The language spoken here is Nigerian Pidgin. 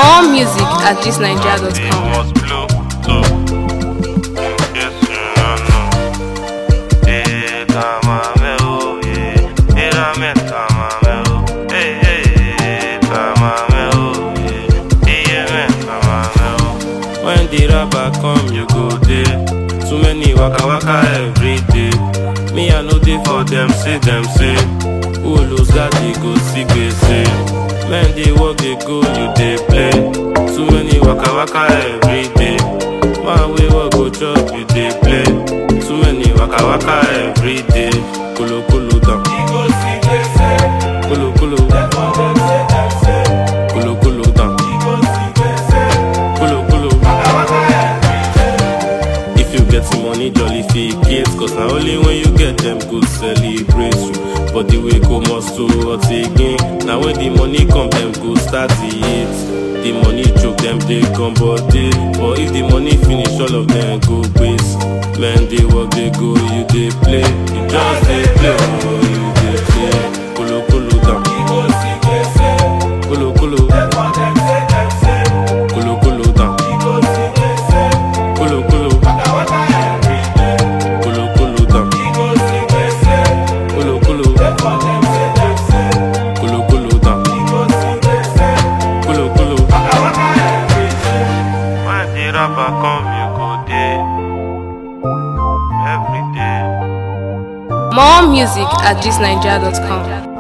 More music at thisnigeria.com. was blue, so yes, you know. Eh, tamame, oh, yeah. Eh, rame, tamame, oh. Eh, eh, eh, tamame, oh, yeah. Eh, yeah, me, tamame, oh. When the rapper come, you go there. Too many waka waka every day. Me, I know they for them, say them, say. Who lose that, they go see, say. Men, they work, they go, you, they play. Too many waka waka every day. Man, we work, go chop, you, they play. Too many waka waka every day. Kulu, kulu, down. Kulu, kulu. Kulu, kulu, down. Kulu, kulu. If you get some money, jolly fake it Cause now only when you get them good celebrate you But the way go must to what again Now when the money come, them go start to eat The money choke them, they come body But if the money finish, all of them go waste Men, they work, they go, you they play You just they play, oh, you they play Kulu, kulu, down Kulu, kulu Kulu, kulu, down Kulu, kulu Kulu, kulu, down Kulu, kulu Kulu, kulu, down Kulu, kulu When the rapper come, you go there Every day More music at thisnigeria.com.